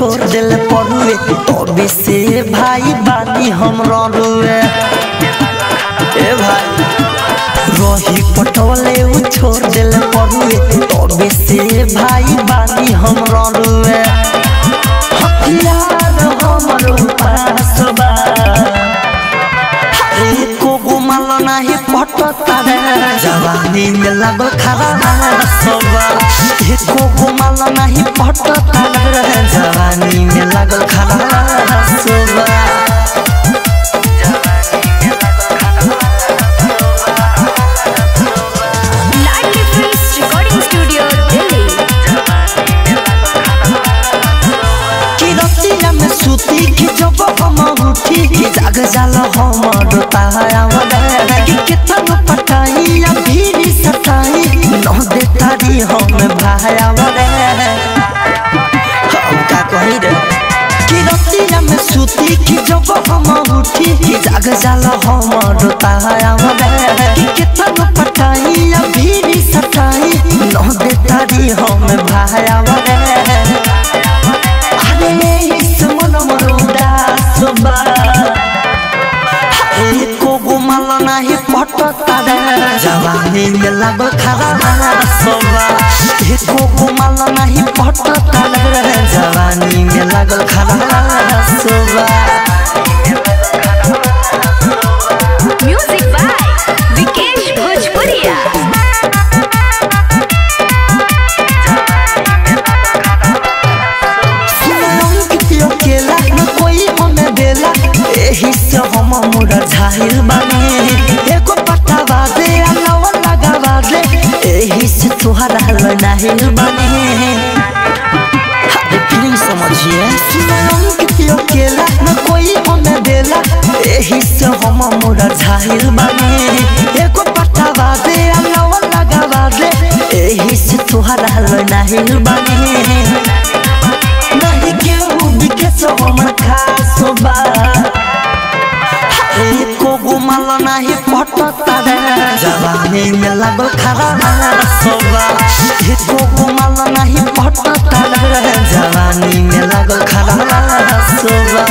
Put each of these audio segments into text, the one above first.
छोड़ दिल परुए तबे से भाई बानी हम रुए ए भाई रही पटवले उ छोड़ दिल परुए तबे से भाई बानी हम रुए हथियार हमर उपास बा एको गुमाल नाही पटता रे जवानी में लागल खरा सबा एको गुमाल नाही पटता रे जवानी में लागल खरा सबा Ladli films recording studio Delhi कि रतिया में सुती कि जब हम उठी कि जाग जाल हमर तायावद कि कितन पटाई या भीड़ सताई न दे तारी हम भायावद हम का कही रे कि रतिया में सुती कि जब हम उठी कि जाग जाल हमर तायावद कि कितन पटाई या भीड़ सताई न दे तारी हम भायावद अरे इस मन मरोड़ा सुबा एको गुमाल नाही पटता रे जवानी में लागल खरा सुबा एको गुमाल नाही पटता रे जवानी में लागल खरा सुबा म्यूजिक बाय विकेश भोजपुरिया सुनम कितियो केला न कोई हमें देला एही से हम मुरा झाहिल बानी एको पट्टा बाजे अलावा लगा बाजे एही से तुहरा नाहिल बानी अरे फीलिंग समझिए सुनम कितियो केला न कोई हमें देला एही से हम मुरा झाहिल बानी एको पट्टा बाजे अलावा लगा बाजे एही से तुहरा नाहिल बानी नहीं केहू दिखे सो हमर खास बा एको गुमाल नाही पटता रे जवानी में लागल खरा सोबा एको गुमाल नाही पटता रे जवानी में लागल खरा सोबा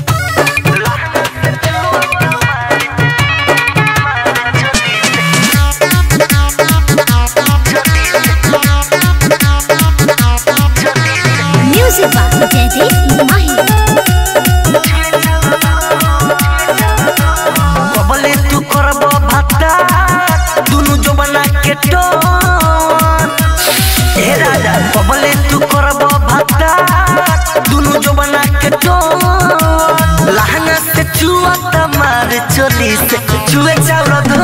म्यूजिक बाय जयदीप माही कबले तू करब भाता दुनु जबना के टोन ए राजा कबले तू करब भाता दुनु जबना के टोन लहंगा से चुआ तमार चोली से चुए चाउर धो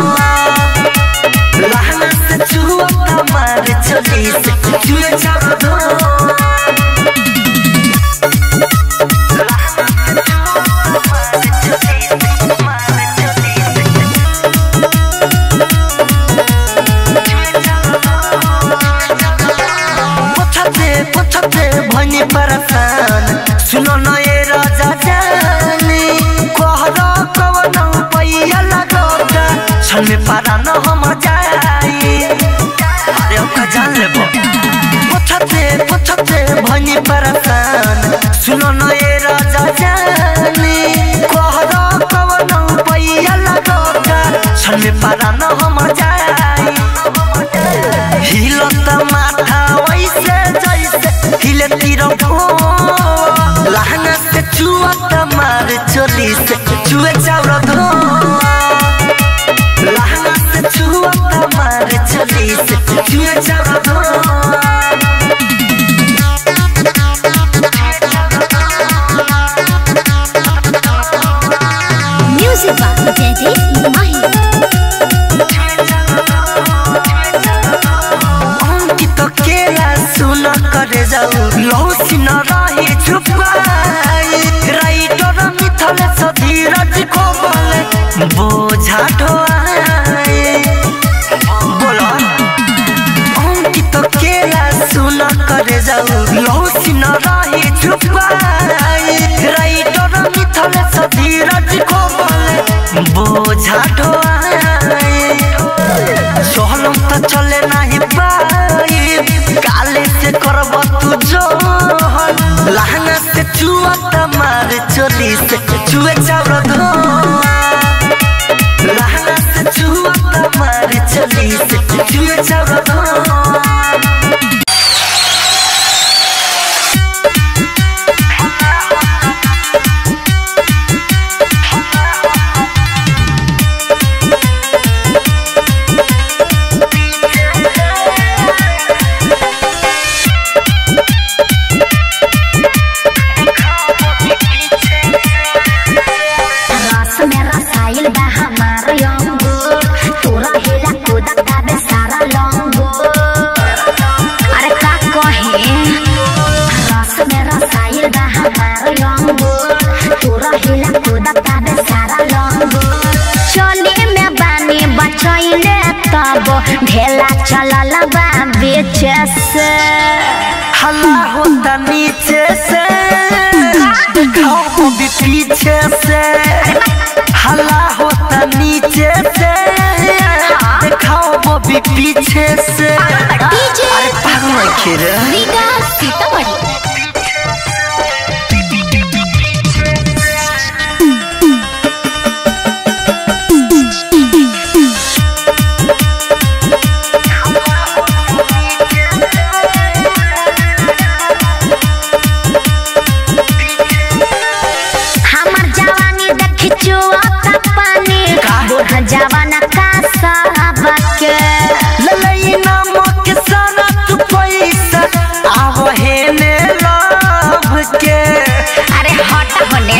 लहंगा से चुआ तमार चोली से चुए चाउर धो पछते पछते भनी परेशान सुनो न ये राजा जानी कहरा कवन पैया लगोगा छन में पारा न हम जाई अरे ओका जान लेबो पछते पछते भनी परेशान सुनो न ये राजा जानी कहरा कवन पैया लगोगा छन में पारा न हम जाई हिलत माथा वैसे जैसे हिले तिरंगो लहंगा से चुअत मार चोली से चुए चाउर धो लहंगा से चुअत मार चोली से चुए चाउर धो म्यूजिक बाय जयदीप माही अंकित केला सुन करे जाऊ लौसी न रही छुपाई राइटर मिथल सधीरज को बोले बोझा ढोआई बोला अंकित केला सुन करे जाऊ लौसी न रही छुपाई राइटर मिथल सधीरज को बोले बोझा ढोआई सोहलम तो चले नहीं पाई काले से करब तू जोहन लहंगा से चुआ तमार चोली से चुए चावल धोआ लहंगा से चुआ तमार चोली से चुए चावल धोआ रस में रसायल बा हमार यंगो तोरा हेला कूदा गाबे सारा लंगो अरे का कहे रस में रसायल बा हमार यंगो तोरा हेला कूदा गाबे सारा लंगो चले में बानी बचैले तब ढेला चलल बा बेचे से हल्ला होता नीचे से दिखाओ भी पीछे से हल्ला होता नीचे से दिखाओ वो भी पीछे से डीजे अरे पागल खेर रीगा सीतामढ़ी हमर जवानी देखी चुआता पानी बूढ़ा जवाना का सबके ललई नामक सारा तू पैसा आव हे ने लव के अरे हट होने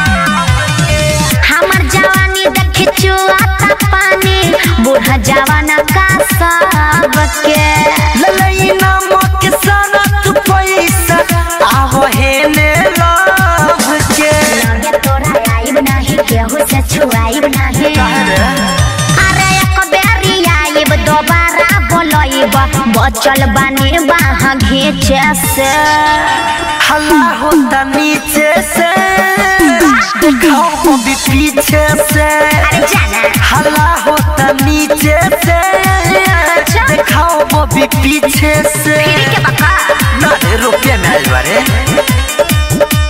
हमर जवानी देखी चुआता पानी बूढ़ा जवाना का सबके ललई नामक सारा तू पैसा आव हे ने लव के लगे तोरा आइब नहीं केहू से छुआइब नहीं अरे एक बेरी आइब दोबारा बोलइब बचल बानी बाह घीचे से हल्ला होता नीचे से दिखाओ वो भी पीछे से अरे जाना हल्ला होता नीचे से दिखाओ वो भी पीछे से फिर के बका ना रे रुपये में आइल बारे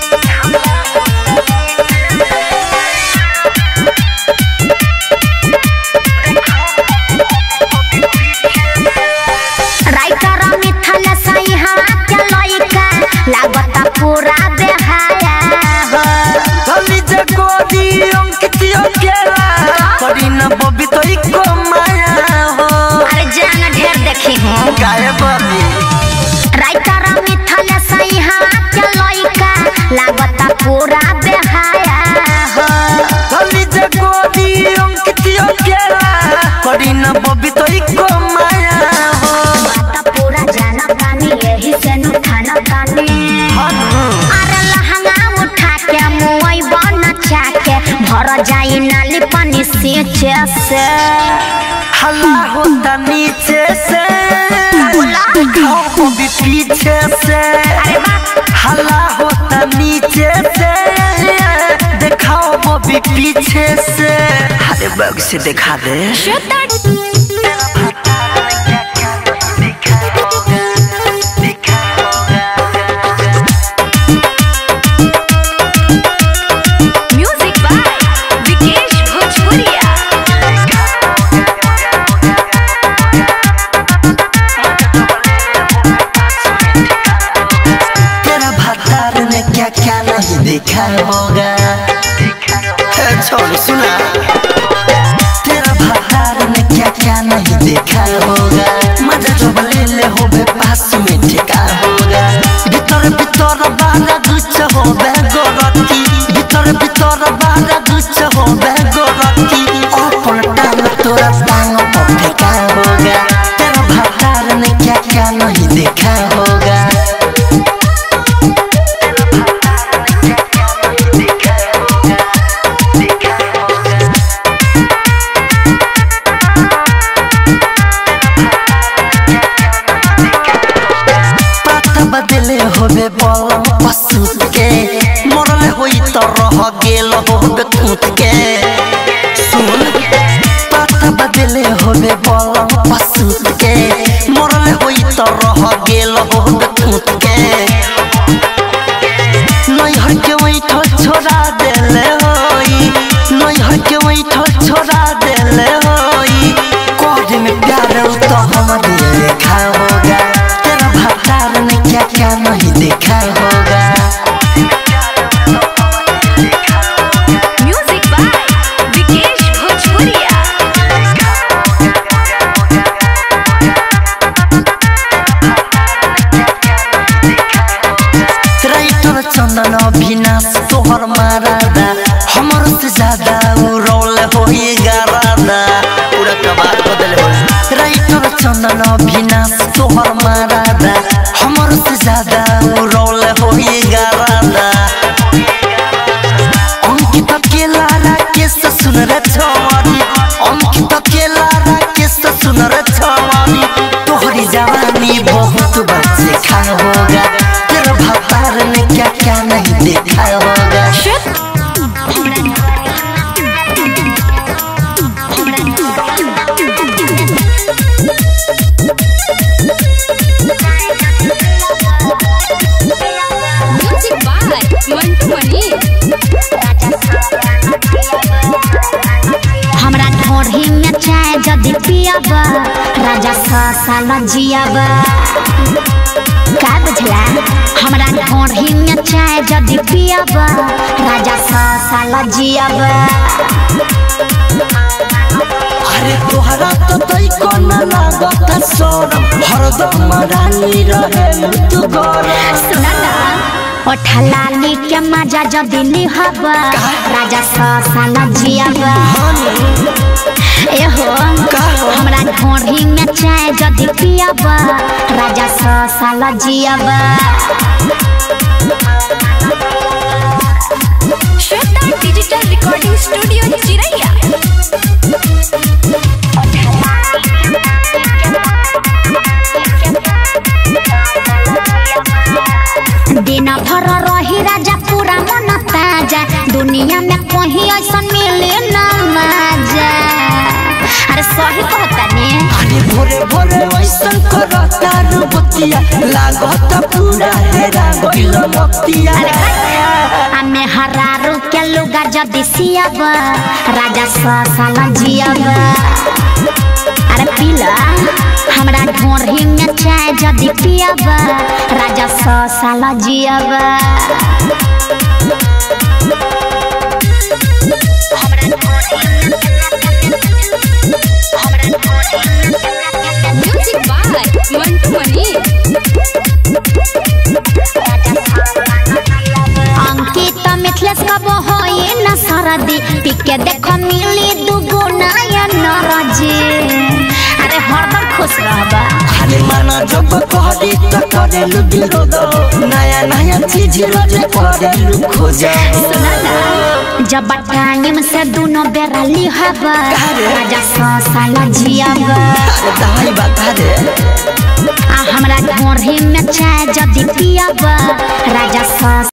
राइटर मिथल सही हाथ के लइका लागता पूरा बेहाया हो गली जगोरी अंकितियो केला करी न बबी तो इको माया हो अरे जान ढेर देखी हूँ गाय बबी राइटर मिथल सही हाथ के लइका लागता पूरा बेहाया हो गली जगोरी अंकितियो केला करी न बबी तो इको माया हो बात पूरा जाना तानी यही से नु खाना तानी अरे लहंगा उठा के मुई बन चाके भर जाई नाली पानी सींचे से हल्ला होता नीचे से दिखाओ वो भी पीछे से अरे वाह हल्ला होता नीचे से दिखाओ वो भी पीछे से अरे बग से दिखा दे म्यूजिक बाय विकेश भोजपुरिया तेरा भतार ने क्या क्या नहीं देखा होगा ए, छोड़ सुना तेरा भतार ने क्या क्या नहीं देखा होगा मजा जो ले ले हो बे पास में ठेका होगा भीतर भीतर बारा गुच्छ हो बे गोरती भीतर भीतर बारा गुच्छ हो बे गोरती अपन टांग तोरा टांग पर फेंका होगा तेरा भतार ने क्या क्या नहीं देखा होगा पता बदले होबे बलम पशु के मरले होई त रह गेल होबे कूट के सुन पता बदले होबे बलम पशु के मरले होई त रह गेल होबे कूट के चंदन अभिनाश तोहर मारादा हमर से ज्यादा उ रोल होई गारादा अंकित अकेला राकेश सुन रे छवानी अंकित अकेला राकेश सुन रे छवानी तोहरी जवानी बहुत बच्चे खा होगा तेरा भतार ने क्या क्या नहीं देखा होगा म्यूजिक बाय मंटू मनी हमरा ढोढ़ी में चाय जदि पियब राजा सौ साल जियब का बुझला हमरा ढोढ़ी में चाय जदि पियब राजा सौ साल जियब अरे तोहरा तो तई कोन लागत सोरम हरदम रानी रहे तू गरम सुना ना ओठलाली के मजा जदि लिहब राजा सौ साल जियब एहो हमरा ढोढ़ी में चाय जदि पियब राजा सौ साल जियब श्वेता डिजिटल रिकॉर्डिंग स्टूडियो चिरैया दिन भर रही राजा पूरा मन ताजा दुनिया में कहीं ऐसा मिले ना मजा अरे सही कहता ने अरे भोरे भोरे वैसन करता रुबतिया लागत पूरा हेरा गइल मतिया हमें हरारू के लुगा जदि सियब राजा सौ साल जियब अरे पीला हमरा ढोढ़ी में चाय जदि पियब राजा सौ साल जियब म्यूजिक बाय मंटू मनी अंकित मिथलेश कब होई न सरदी पिके देख मिली दुगो नया नरजी अरे हरदम खुश रहबा अरे माना जब कहदी त करेलु विरोध नया नया चीज रोज करेलु खोज सुना ना जब टाइम से दोनों बेरा लिहब राजा सौ साल जियब अरे दवाई बता दे आ हमरा ढोढ़ी में चाय जदि पियब राजा सौ